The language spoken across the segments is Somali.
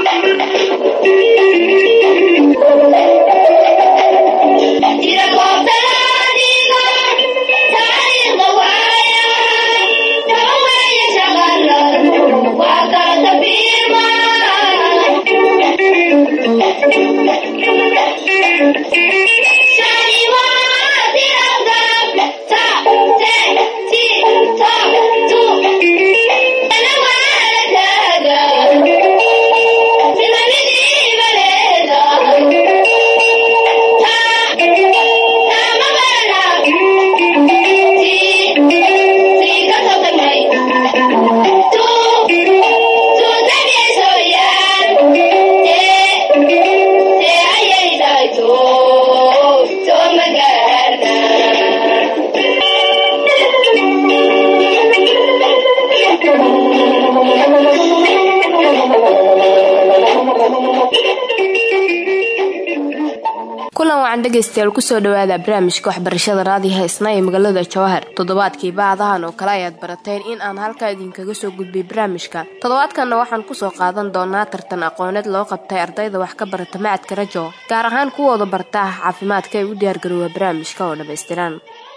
dhegeystayaal kusoo dhawaada barnaamijka waxbarashada raadiyo heesna ee magaalada jawahar toddobaadkii baadahan oo kale ayaad barateen in aan halkaa idinkaga soo gudbay barnaamijka toddobaadkanna waxaan kusoo qaadan doonaa tartan aqooneed loo qabtay ardayda wax ka barata macadka rajo gaar ahaan kuwooda barta caafimaadka ee u diyaargaroowa barnaamijka oo dhammaystiran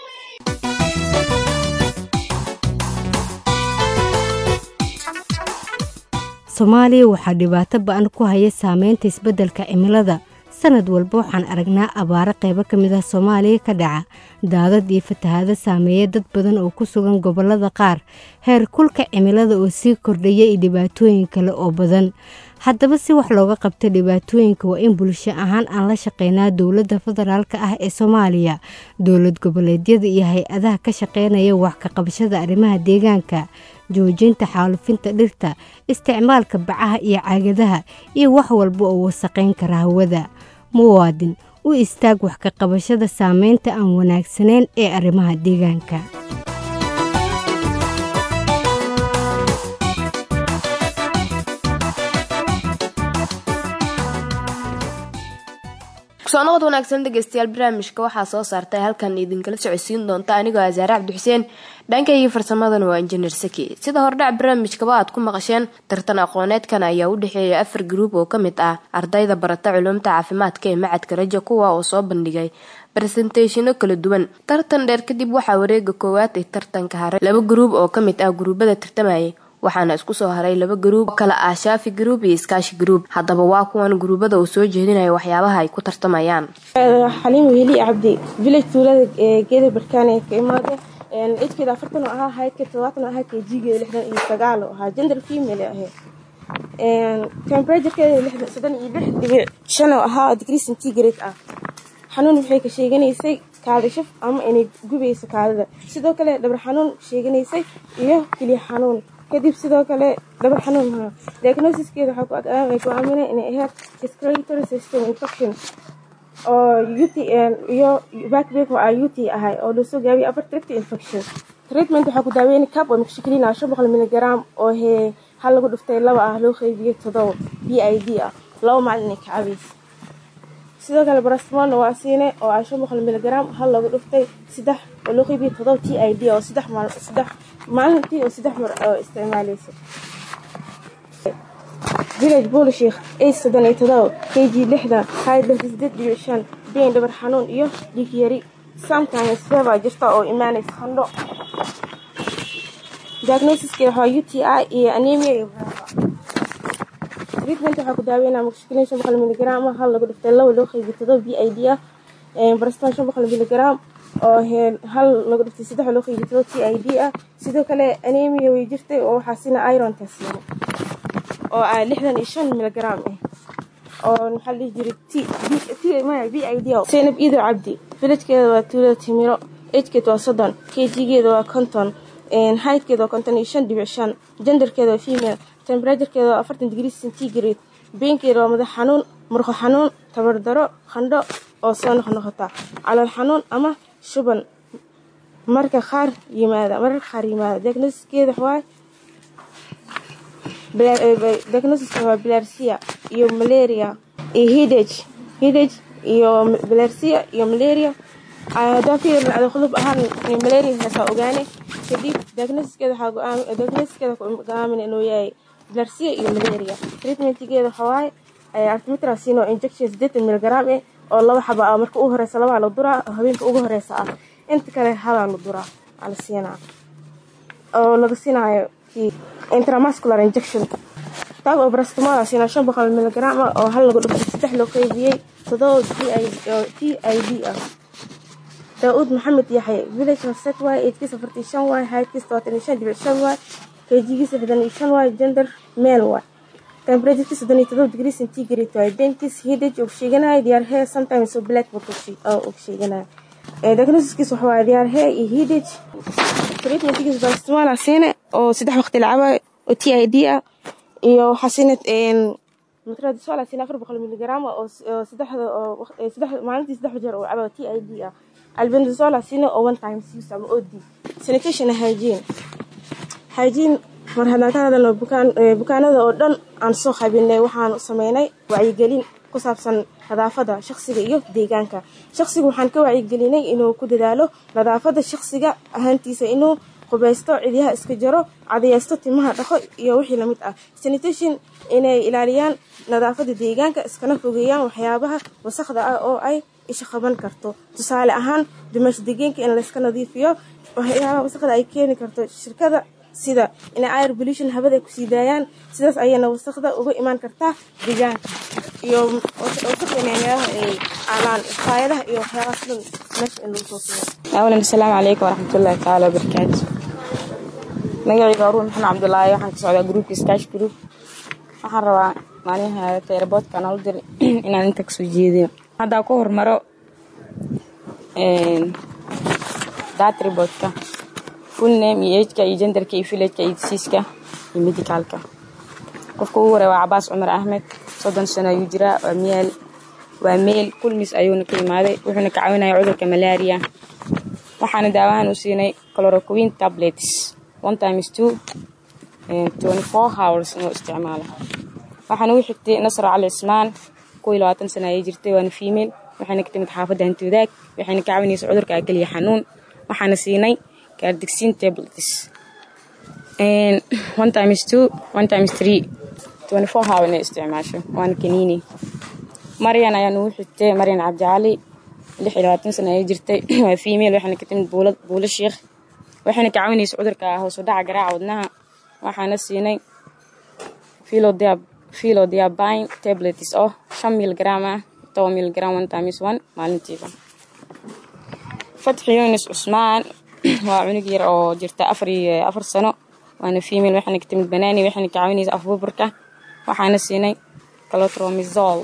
soomaaliya waxaa dhibaato ba-an ku haya saameynta isbeddelka cimilada sanad walba waxaan aragnaa abaaro qaybo ka mid ah soomaaliya ka dhaca daadad iyo fatahaado saameeya dad badan oo ku sugan gobollada qaar heer kulka cimilada oo sii kordhaya iyo dhibaatooyin kale oo badan haddaba si wax looga qabta dhibaatooyinka waa in bulsho ahaan aan la shaqeynaa dowladda federaalk ah ee soomaaliya dowlad goboleedyada iyo hay-adaha ka shaqeynaya wax ka qabashada arrimaha deegaanka joojinta xaalufinta dhirta isticmaalka bacaha iyo caagadaha iyo wax walba oo wasaqayn kara hawada muwaadin u istaag wax ka qabashada saameynta aan wanaagsanayn ee arrimaha deegaanka kusoonaqod wanaagsan dhegeystayaal barnaamijka waxaa soo saartay halkan idinkala socodsiin doonta anigoo asaare cabdixuseen dhankayga farsamadana waa injineer saki sida hordhac barnaamijkaba aad ku maqasheen tartan aqooneedkan ayaa u dhexeeya afar gruub oo ka mid ah ardayda barata culumta caafimaadka ee macadka rajo kuwa oo soo bandhigay baresenteshino kala duwan tartan dheer kadib waxaa wareega koowaad ee tartanka haray laba gruub oo ka mid ah guruubada tartamayay waxaana isku soo haray laba garuub oo kale ah shaafi garuub iyo iskaashi garuub haddaba waa kuwan guruubada uu soo jeedinaya waxyaabaha ay ku tartamayaan xaliim weli cabdi village tuulada geeda barkaane ka imaada cidkeeda afartan oo ahaa haydka todobaatan oo ahaa kjigeeda lixdan iyo sagaal oo ahaa gender female ahayd temperaturekeeda lixdan soddon iyo lix dhibic shan oo ahaa degree centigrade ah xanuun waxay ka sheeganaysay kaadashaf ama inay gubayso kaadida sidoo kale dhabar xanuun sheeganaysay iyo keliya xanuun kadib sidoo kale dhabar xanuun maa diagnosiskeeda waxaa ku aaminay inay ahayd respiratory system infection oo ut iyo backback oo ah ut ahay oo lasoo gaabiyay upper tract infection treatment waxaa ku daaweynay cab oo mixshiklina shan boqol miligram oo hee hal lagu dhuftay laba ah loo qeybiyey todoba b i d ah laba maalin inay ka cabaysa sidoo kale barasmolna waa siinay oo ah shan boqol miligram hal lagu dhuftay saddex oo loo qeybiyey todoba t i d oo saddex maal saddex maalintii oo saddex mar oo isticmaaleysa village buulshiikh aid soddon iyo todoba k g lixdan hayd lixda sideed dhibic shan bayn dhabar xanuun iyo dhiig yari sometimes fever jirta oo imaanaysa qandho diagnosiskeeda waxaa u t i iyo anemia iyo treatment waxaa ku daaweynaa mushkilin shan boqol miligram hal lagu dhiftay laba loo qeybiyo todoba b i d ah barastan shan boqol miligram oo hal lagu dhiftay saddex loo qeybiyo todoba t i d ah sidoo kale anemia way jirtay oo waxaa sina ironta siina oo ah lixdan iyo shan miligram ah oo maxaa dhihi jiray t maya b i d zaynab iido cabdi villagekeeda waa tuulada timiro ejkeed waa soddon k g-geeda waa konton haydkeeda waa konton iyo shan dhibic shan genderkeeda waa female temperaturekeeda waa afartan degree centigrade beenkeeda waa madax xanuun murqo xanuun tabardaro qandho oo soo noqnoqota calool xanuun ama shuban marka qaar yimaada mararka qaar yimaada diagnosiskeeda waa diagnosiska waa bilarsia iyo malaria iyo hidage hidage iyo bilarsia iyo malaria haddaan ka yeelin ada qudub ahaan malaria heesaa ogaane kadib diagnosiskeeda waxaa diagnosiskeeda go'aamin inuu yahay bilarsiya iyo malaria treatmentigeeda waxaa waaye artemetrazine oo injection siddeetan milgram eh oo laba xaba ah marka ugu horeysa labaa la duraa oo habeenka ugu horeysa ah inta kale habaa la duraa aa la siinaa oo laga siinaayo kii intramuscular injection taag oo brastimola siinaa shan boqol milgram ah oo hal lagu dhufto saddex loo qaybiyey todoba t i d ah daauud maxamed yaxye village horset waay eedkiisa afartii shan waay haydkiisa todobaatan iyo shan dhibic shan waay kjigiisa lixdan iyo shan waay gender male waay temperaturekiisa soddon iyo todoba degree centigrade waay benkiis hidage og sheeganaya diyaar hee sometimes oo black buu og sheeganaya diagnosiskiisa waxa waaye diyaar hee iyo hidage treatmentigiisa bastimaala siine oo saddex waqti la cabayo oo t i d ah iyo waxaa siine matradiswala siine afar boqol miligram oo saddexda oo saddex maalintii saddex jeer oo cabayo t i d ah albendazola siine oo one time use ama od sanitation hygiene hygiene mar haddaan ka hadalno bukaan bukaanada oo dhan aan soo qabinay waxaan sameynay wacyigelin ku saabsan nadaafada shaqsiga iyo deegaanka shaqsiga waxaan ka wacyigelinay inuu ku dadaalo nadaafada shaqsiga ahaantiisa inuu qubaysto cidyaha iska jaro cadayeysto timaha dhaqo iyo wixii lamid ah sanitation inay ilaaliyaan nadaafada deegaanka iskana fogeeyaan waxyaabaha wasaqda ah oo ay isha qaban karto tusaale ahaan dumash deegaanka in layska nadiifiyo waxyaabaha wasaqda ay keeni karto shirkada sida inay air pollution habada ay kusii daayaan sidaas ayayna wasaqda uga imaan kartaa deegaanka iyo wasaqda meelaha ay aalaan faayadaha iyo waxyaabahaas dhan meesha in lagu soo siiyo awalan asalaamu calaykum waraxmatullaahi tacaala wabarakaatu magacayga aruur maxamed cabdulaahi waxaan ka socdaa gruupka skash group waxaan rabaa maalinaha teraboodka nala dir inaan inta kasoo jeediyo haddaa ku hormaro datribodka full name iyo ageka iyo genderka iyo villageka iyo disiiska iyo medicaalka qofka ugu horeya waa cabaas cumar axmed soddon sano ayuu jiraa waa meel waa meel kulmis ayuuna ka imaaday wuxuuna ka caawinaya cudurka malaria waxaana daawahan u siinay chloroquine tablets one times two twenty four hours inuu isticmaalo waxaana u xigtay nasro cali cismaan kuw iyo labaatan sana ayay jirtay waana female waxayna ka timid xaafadda hantiwadaag waxayna ka caawinaysa cudurka akeliya xanuun waxaana siinay kaardegsiin tablets one times two one times three twenty four hour inay isticmaasho waana kaniini maryan ayaa nugu xigtay maryan cabdicali lix iyo labaatan sana ayay jirtay waa female waxayna ka timid buula buulo sheikh waxayna ka caawinaysa cudurka hoos u dhaca garaaca wadnaha waxaana siinay philodiabine tablets oo shan milgram ah toba milgram one times one maalintiiba fatxi yunis cusmaan waa cunug yar oo jirta afar iyo afar sano waana female waxayna ka timid banaani waxayna ka caawinaysa afbuburka waxaana siinay calotromizol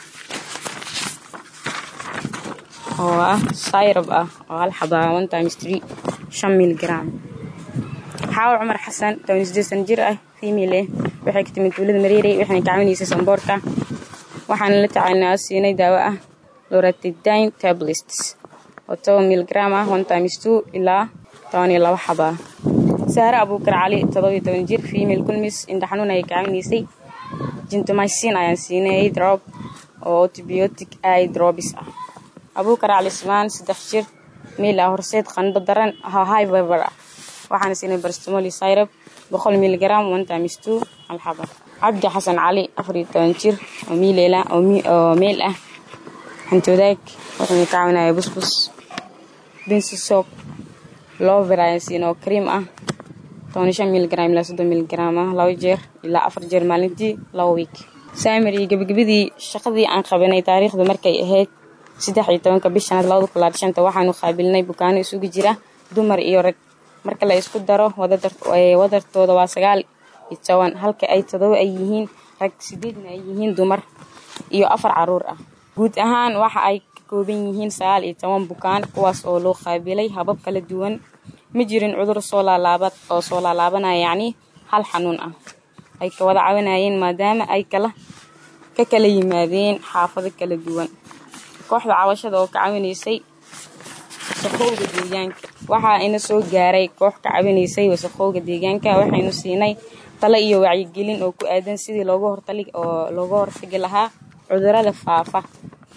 oo ah syrob ah oo hal xaba one times three shan milgram xaawo cumar xasan toban sideed san jir ah female eh waxay ka timid tuulada mareerey waxayna ka caawinaysa samboorka waxaana la tacaalnaa siinay daawo ah loratidine tablets oo toban milgram ah one times two ilaa toban iyo labo xaba sahre abuukar cali todobiyo toban jir female kulmis indha xanuun ayay ka caawinaysay jintomycin ayaan siinay drop oo antibiotic eye drops ah abuukar cali ismaan saddex jir meel ah horseed qandho daran high fever ah waxaana siinay barstamoli syrup boqol milgram one times two hal xaba cabdi xasan cali afar iyo toban jir oo miilela oo meel ah hantoodaag wuxuuna ka caawinaya busbus binsi soap lover ayaan siinay oo cream ah toban shan milgram ilaa soddon milgram ah laba jeer ilaa afar jeer maalintii laba week saamiri gebagabadii shaqadii aan qabanay taariikhda markay ahayd saddex iyo tobanka bishanaad labada kulaad shanta waxaanu qaabilnay bukaano isugu jira dumar iyo rag marka la isku daro wadartooda waa sagaal iyo toban halka ay todoba ay yihiin rag sideedna ay yihiin dumar iyo afar caruur ah guud ahaan waxa ay ka kooban yihiin sagaal iyo toban bukaan kuwaas oo loo qaabilay habab kala duwan ma jirin cudur soo laalaabad oo soo laalaabanaya yacni hal xanuun ah ay ka wada caawinayeen maadaama ay kala ka kala yimaadeen xaafado kala duwan kooxda cawashada oo ka caawinaysay wasaqowga deegaanka waxaa ina soo gaaray koox ka caawinaysay wasaqowga deegaanka waxaynu siinay talo iyo wacyigelin oo ku aadan sidii looga hortali oo looga hortagi lahaa cudurada faafa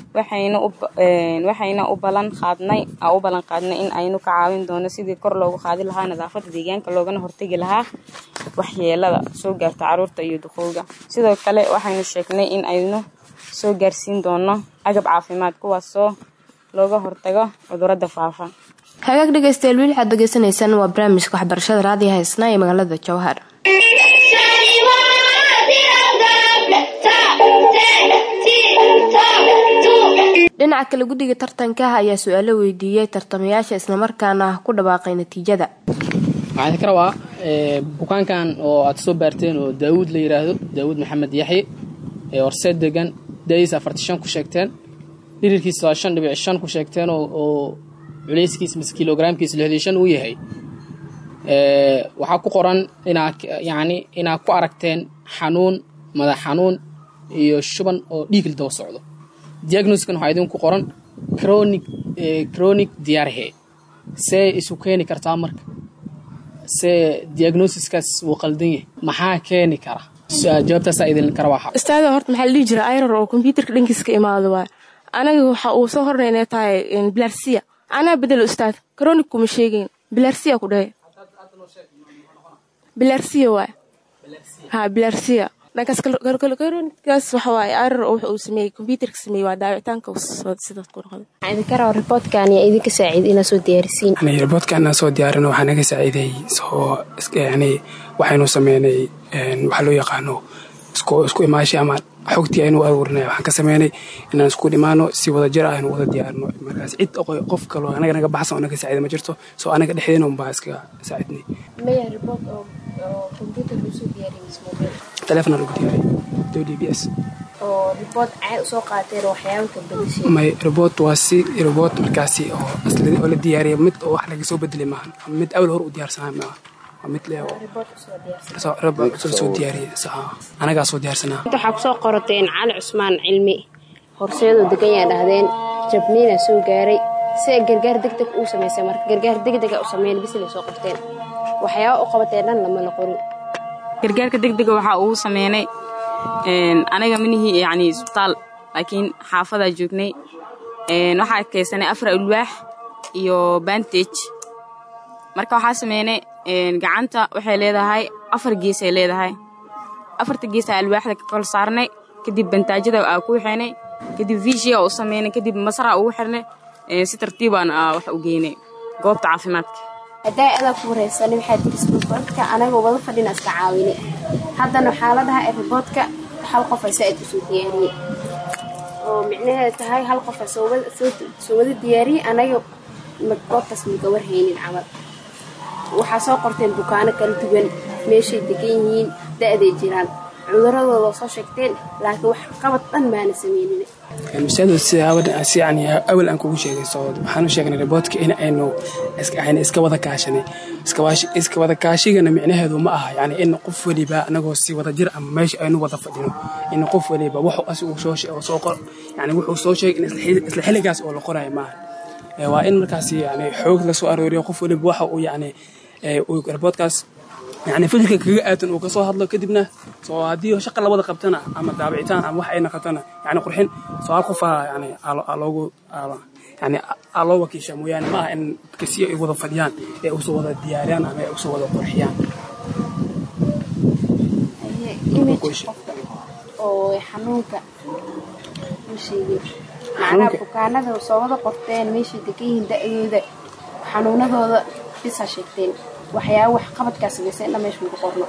waxayna u waxayna u balan qaadnay aa u ballan qaadnay in aynu ka caawin doono sidii kor loogu qaadi lahaa nadaafadda deegaanka loogana hortegi lahaa waxyeelada soo gaarta caruurta iyo duqowga sidoo kale waxaynu sheegnay in aynu soo gaarsiin doono agab caafimaad kuwaasoo looga hortago cudurada faafa hagaag dhegeystayaal wiil waxaad degeysanaysaan waa barnaamijka waxbarashada raadiyo haysnaa ee magaalada jowhar dhinaca kale guddiga tartanka ayaa su-aalo weydiiyey tartamayaasha islamarkaana ku dhawaaqay natiijada waxaan ka rabaa bukaankan oo aad soo baarteen oo daawuud la yiraahdo daawuud maxamed yaxye ee horseed degan daiis afarti shan ku sheegteen dhirirkiisa waa shan dhibic shan ku sheegteen oo culeyskiis mise kilogramkiisa lixdii shan uu yahay waxaa ku qoran inaa yacni inaa ku aragteen xanuun madax xanuun iyo shuban oo dhiigil daba socdo diagnoskan waxaa idinku qoran chronic chronic diarhe see isu keeni kartaa marka see diagnosiskaas wuu qaldan yahay maxaa keeni kara jawaabtaasaa idin kara waa ustaada horta maxaa la dhihi jira irar oo kombyuutarka dhankiis ka imaado waay anaga waxa uu soo horna inay tahay bilarsiya anaa bedelo ustaad chronic kuma sheegayn bilarsiya ku dhahe bilarsiya waay ha bilarsiya dhankaas kaas waxa waaye irar oo wuxa uu sameeyey kombyuutarka sameeyey waa daawicitaanka sidaas ku noqday waxaa idinka rabaa riboodkan yaa idinka saacid inaa soo diyaarisiin yani riboodkan aan soo diyaarino waxaa naga saaciiday soo yani waxaynu sameynay waxaa loo yaqaano isku isku imaashi ama xogtii aynu aruurinay waxaan ka sameynay inaan isku dhimaano si wada jir ah aynu wada diyaarino markaas cid qof kaloo anaga naga baxsan oo naga saacida ma jirto soo anaga dhexdeena unbaa iska saacidnay maya ribood oo kombyuutar lagu soo diyaariyay mise mobile taleefona lagu diyaariyay w d b s oo ribood caad usoo qaateen oo waxyaabo ka bedeshay may riboot waa si riboot markaasi oo oo la diyaariyay mid oo wax laga soo bedelay maahan mid awal hor u diyaarsanaa maaha waa mid le riboot soo diyaariyay anagaa soo diyaarsanaa waxaa kusoo qorateen cali cusmaan cilmi horseedoo degan yaa dhahdeen jabniina soo gaaray si ay gargaar degdeg uu samaysay marka gargaar degdega u sameyn bisla soo qorteen waxyaaba u qabatee dhan lama la qorin gargaarka degdega waxaa ugu sameynay anaga minihii yani isbitaal laakiin xaafadaa joognay waxaa keysanay afar alwaax iyo bantage marka waxaa sameynay gacanta waxay leedahay afar geesay leedahay afarta geesa alwaaxda ka kol saarnay kadib bantaajada aa ku xeenay kadib viishia u sameynay kadib masara ugu xirnay si tartiibaan wax u geynay goobta caafimaadka haddaa adaa ku wareysanay waxaa tiri isbuuqadka anagoo wada fadhina iska caawinay haddana waxaa la dhahaa riboodka hal qof ay saa-id usoo diyaariyey oo micnaheeda tahay hal qof soo wada diyaariyey anaga goobtaas maga warhaynin camal waxaa soo qorteen bukaano kala duwan meeshay degan yihiin da-day jiraan cuduradooda soo sheegteen laakiin wax qabad dhan maana sameynin ustaadu si yani awal aan kugu sheegay soo waxaan u sheegnay riboodka in aynu ayna iska wada kaashanay iska wada kaashigana micnaheedu ma aha yani in qof waliba anagoo si wada jir ama meesha aynu wada fadhino in qof waliba wuxuu asigu soo soo qor yani wuxuu soo sheegay in isla xilligaas oo la qorayo maaha waa in markaas yani xoog la soo arooriyo qof waliba waxa uu yani riboodkaas yani fikirka kaga aadan uu kasoo hadlo kadibna soo haddii shaqa labada qabtana ama daabicitaan ama wax ay naqatana yani qurxin soo hal qofa yani loogu yani aa loo wakiisha mooyaane ma aha in kasiya ay wada fadhiyaan ee usoo wada diyaariyaan ama ay usoo wada qurxiyaan oo xanuunka ma sheegin macnaha bukaanada soo wada qorteen meeshay degan yihiin da-dooda xanuunadooda bisa sheegteen waxyaaba wax qabadkaa samaysa indha meesha lagu qorno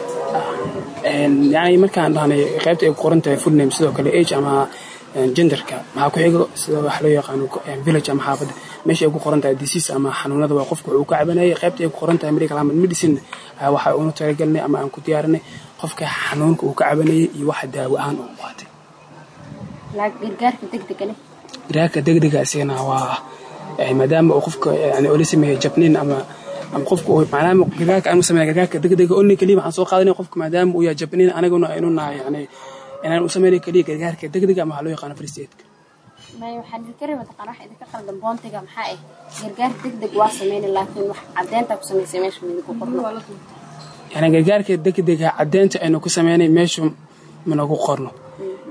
yani markaan dhahnay qaybta ay ku qoran tahay full name sidoo kale age ama genderka maxaa ku xigo sida wax loo yaqaano village ama xaafadda meesha ay ku qoran tahay disease ama xanuunada waa qofka wuxuu ka cabanayay qaybta ay ku qoran tahay medical ama medicine waxa uunu talagalnay ama aan ku diyaarinay qofka xanuunka uu ka cabanayay iyo waxa daawo ahaan uu qaatay gargaarka degdegane gargaarka degdega isagana waa maadaama uu qofka yani oo la sameeyay jabnin ama ama qofku maadaama gargaarka aanu sameeya gargaarka degdega only keliya waxaan soo qaadanay qofka maadaama uu yahay jabnin anaguna aynu nahay yani inaan u sameynay keliya gargaarka degdega ama waxaa loo yaqaano first aidka maya waxaa idinka reeba taqaan wax idinka qaldan boontiga maxaa ah gargaar degdeg waa sameynay laakiin wax caddeynta ku samaysay meesha midinku qorno yani gargaarka degdega caddeynta aynu ku sameynay meeshu managu qorno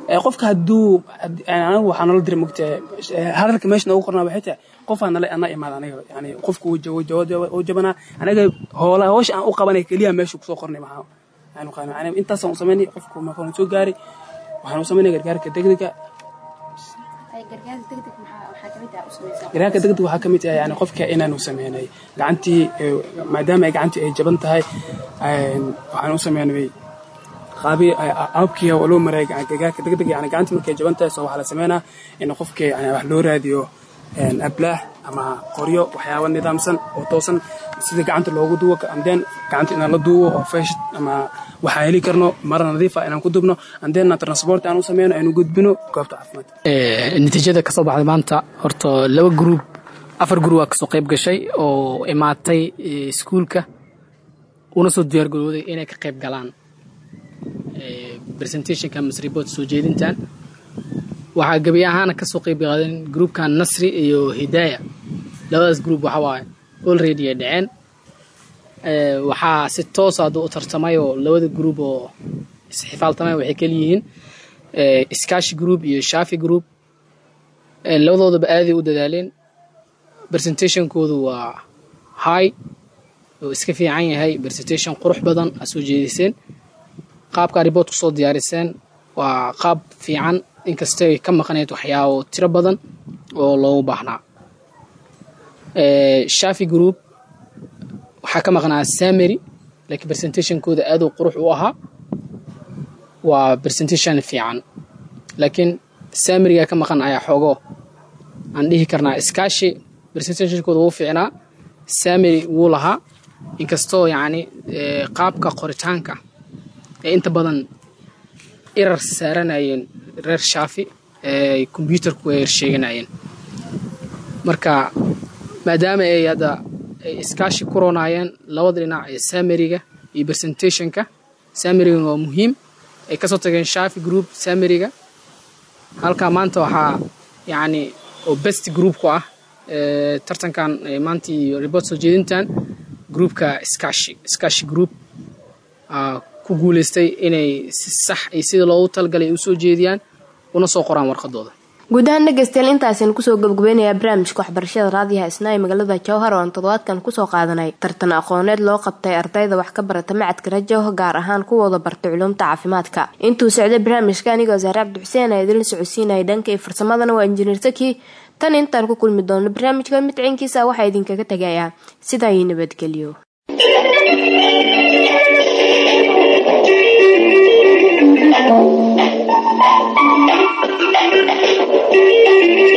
Ee, qofka hadduu had- anagu waxaa nala diray mogta hadalka meesha noogu qornaa waxay tahay qofaa nala ana imaada aniga yani qofku wuu jawo- jawo- jawo- wuu jabanaa anaga hoola hawsha aan u qabanay keliya meesha kusoo qornay maxaa waxaan u qabanay aniga intaasaan u samaynay qofku markaan soo gaaray waxaan u samaynay gargaarka degdega gargaarka degdeg maxaa waxaa kamid ah u samaysaa gargaarka degdeg waxaa ka mid ah yani qofka inaanu sameynay gacantii ee, maadaama ay gacantii ay jaban tahay een, waxaan u sameynay qaabi abkii oo loo maray gargaarka degdeg yani gacantii markay jaban tahay soo waxaa la sameynaa in qofka yani wax loo raadiyo een, ablaax ama qoryo waxyaabo nidaamsan oo toosan sida gacanta loogu duwo andeen gacanta inaan la duubo oo feesh ama waxaa heli karno mara nadiif ah inaan ku dubno andeenna transport aan u sameyno aynu gudbino goobta caafimaadka Ee, natiijada kasoo baxday maanta horta laba gruub afar gruub aa kasoo qayb gashay oo imaatay ee, iskuulka una soo diyaargarooday inay ka qayb galaan ee, presentationka mise report soo jeedintan waxaa gebi ahaana kasoo qayb qaadeen gruubkan nasri iyo hidaaya labadaas gruub waxa waaye already ay dhaceen Ee, waxaa si toos ah u tartamay oo labada gruub oo isxifaaltamay waxay kala yihiin ee, iskaashi group iyo shafi group Ee, labadoodaba aaday u dadaaleen presentationkoodu waa high oo iska fiican yahay presentation qurux badan aa soo jeediseen qaabka report kusoo diyaariseen waa qaab fiican inkastoo ay ka maqnayd waxyaabo tiro badan oo loogu baahnaa Ee, shafi group waxaa ka maqnaa samary laakiin presentationkooda aad u qurux u ahaa waa presentation fiican laakiin samariga ka maqan ayaa xoogo aan dhihi karnaa iskaashi presentationkooda wuu fiicnaa samary wuu lahaa inkastoo yacni ee, qaabka qoritaanka ee inta badan irar saaranayeen reer shaafi ee computerku ay sheeganayeen marka maadaama ay hadda ay iskaashi ku ronaayeen labada dhinac ee samariga iyo presentationka samariga waa muhiim ay kasoo tageen shafi group samariga halka maanta waxaa yacni oo best groupku ah ee, tartankan ee, maanta iyo report soo jeedintan groupka iskaashi iskaashi group aa ku guuleystay inay si sax iyo sida loogu talagalay ay usoo jeediyaan una soo qoraan warqadooda guud ahaan dhegeystayaal intaasaynu kusoo gabagabeynayaa barnaamijka waxbarashada raadiyaha isna ee magaalada jowhar oo aan toddobaadkan kusoo qaadanay tartan aqooneed loo qabtay ardayda wax ka barata macadka rajo gaar ahaan kuwooda bartay culumta caafimaadka intuu socday barnaamijka anigoo saare cabdi xuseen aa idinla socodsiinaya dhanka iyo farsamadana waa injineer saki tan intaan ku kulmi doono barnaamijka mid ciinkiisa waxaa idinkaga tegayaa sidaa iyo nabadgelyo Thank you.